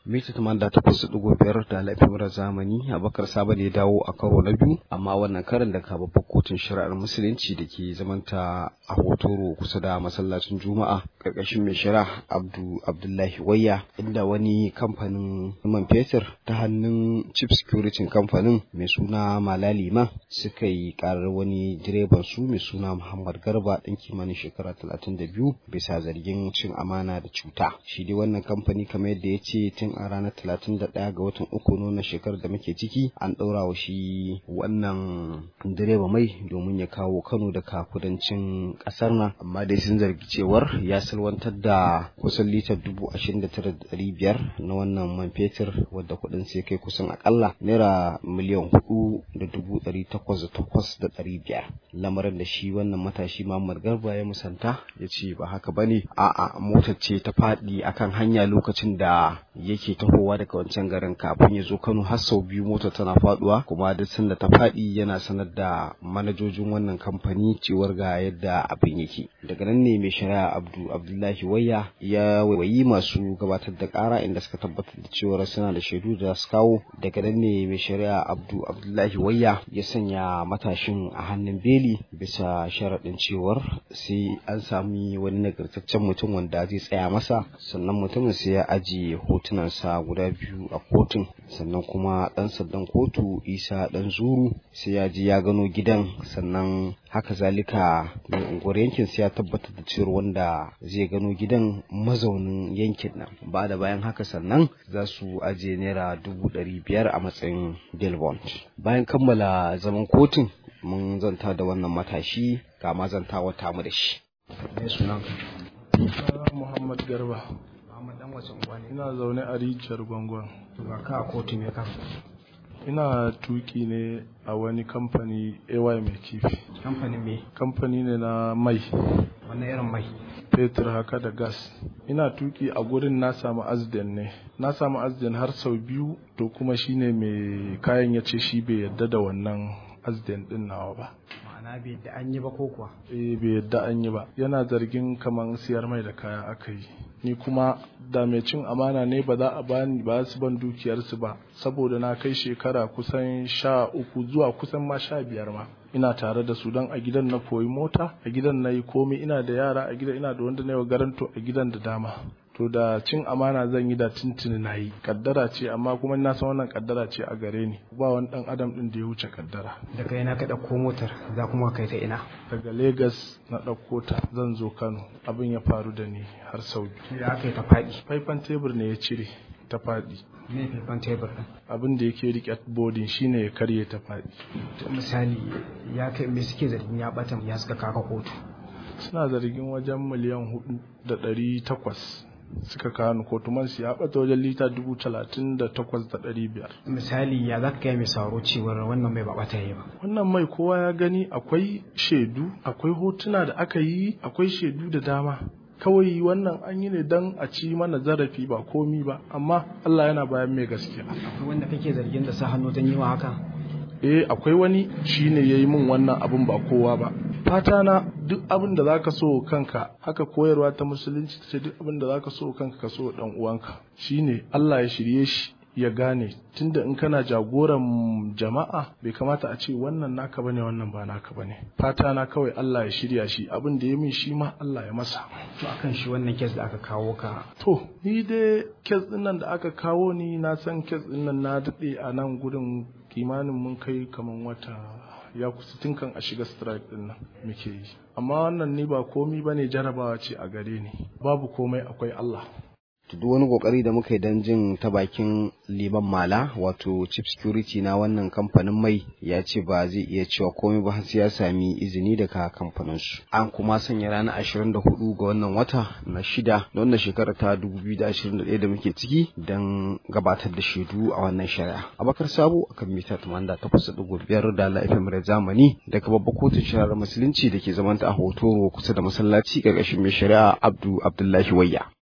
mita tamanda takwas ɗigo biyar da lafiyar zamani abakar saba ne dawo a karo na biyu amma wannan karin da ka babbar kotun shari'ar musulunci da ke zamanta a hotoro kusa da masallacin juma'a karkashin mai shari'a abdu abdullahi wayya inda wani kamfanin man fetur ta hannun chief security kamfanin mai suna malalima suka yi karar wani direban su mai suna muhammad garba ɗan kimanin shekara talatin da biyu bisa zargin cin amana da cuta shi dai wannan kamfani kamar yadda ya ce tun a ranar talatin da ɗaya ga watan uku nuna shekarar da muke ciki an ɗaura wa shi wannan direba mai domin ya kawo kano daga kudancin ƙasar nan amma dai sun zargi cewar ya salwantar da kusan litar dubu ashirin da tara da ɗari biyar na wannan man fetur wadda kuɗin sai kai kusan akalla naira miliyan hudu da dubu ɗari takwas da takwas da ɗari biyar lamarin da shi wannan matashi Muhammad Garba ya musanta ya ce ba haka bane a'a motar ce ta faɗi akan hanya lokacin da yake tahowa daga wancan garin kafin ya zo Kano har sau biyu motar tana faduwa kuma duk sanda ta faɗi yana sanar da manajojin wannan kamfani cewar ga yadda abin yake daga nan ne mai shari'a Abdu Abdullahi Wayya ya wayi masu gabatar da ƙara inda suka tabbatar da cewar suna da shaidu da su kawo daga nan ne mai shari'a Abdu Abdullahi Wayya ya sanya matashin a hannun beli bisa sharaɗin cewar sai an sami wani nagartaccen mutum wanda zai tsaya masa sannan mutumin sai ya ajiye hotunansa guda biyu a kotun sannan kuma ɗan sandan kotu isa ɗan zuru sai ya ji ya gano gidan sannan haka zalika mai unguwar yankin sai ya tabbatar da cewar wanda zai gano gidan mazaunin yankin nan ba da bayan haka sannan za su ajiye naira dubu ɗari biyar a matsayin delbont bayan kammala zaman kotun mun zanta da wannan matashi ga mazantawa tamu da shi me sunan Muhammad Garba Muhammad dan wace unguwa ne ina zaune a rijiyar gwangwan ga ka kotu me ka ina tuki ne a wani kamfani AY mai kifi kamfanin me kamfani ne na mai wannan irin mai fetur haka da gas ina tuki a gurin na samu azden ne na samu azden har sau biyu to kuma shine mai kayan ya ce shi bai yadda da wannan azden din nawa ba ma'ana bai da an yi ba ko kuwa eh bai yadda an yi ba yana zargin kaman siyar mai da kaya aka yi ni kuma da mai cin amana ne ba za a bani ba su ban dukiyarsu ba saboda na kai shekara kusan sha uku zuwa kusan ma sha biyar ma ina tare da su don a gidan na koyi mota a gidan na yi komai ina da yara a gidan ina da wanda na yi garanto a gidan da dama to da cin amana zan yi da tuntuni na yi kaddara ce amma kuma na san wannan kaddara ce a gare ni ba wani dan adam din da ya wuce kaddara daga ina ka ɗauko motar za kuma kai ta ina daga Legas na ɗauko ta zan zo Kano abin ya faru da ni har sau biyu da aka yi ta faɗi faifan tebur ne ya cire ta faɗi me faifan tebur ɗin abin da yake rike bodin shine ya karye ta faɗi to misali ya kai me suke zargin ya ɓata ya suka kaka kotu suna zargin wajen miliyan hudu da ɗari takwas suka kawo ni kotu man ya bata wajen lita dubu talatin da takwas da ɗari biyar. misali ya za ka kai mai sauro cewar wannan mai babata ya ba wannan mai kowa ya gani akwai shaidu akwai hotuna da aka yi akwai shaidu da dama kawai wannan an yi ne don a ci mana zarafi ba komi ba amma Allah yana bayan mai gaskiya akwai wanda kake zargin da sa hannu don yi wa haka eh akwai wani shine yayi min wannan abun ba kowa ba fata na duk abin da zaka so kanka haka koyarwa ta musulunci ta ce duk abin da zaka so kanka ka so dan uwanka shine Allah ya shirye shi ya gane tunda in kana jagoran jama'a bai kamata a ce wannan naka bane wannan ba naka bane fata na kawai Allah ya shirya shi abin da ya min shi ma Allah ya masa to akan shi wannan kes da aka kawo ka to ni dai kes din nan da aka kawo ni na san kes din nan na dade a nan gurin kimanin mun kai kaman wata ya kusa tun kan a shiga strike din nan muke yi amma wannan ni ba komi bane jarabawa ce a gare ni babu komai akwai Allah duk wani kokari da muka yi don jin ta bakin liman mala wato chief security na wannan kamfanin mai ya ce ba zai iya cewa komai ba sai ya sami izini daga kamfanin su an kuma sanya ranar 24 ga wannan wata na shida na wannan shekara ta 2021 da muke ciki don gabatar da shaidu a wannan shari'a abakar sabo akan mita 88.5 da la'ifin da zamani daga babbar kotun shari'ar musulunci da ke zamanta a hotoro kusa da masallaci ƙarƙashin mai shari'a abdu abdullahi wayya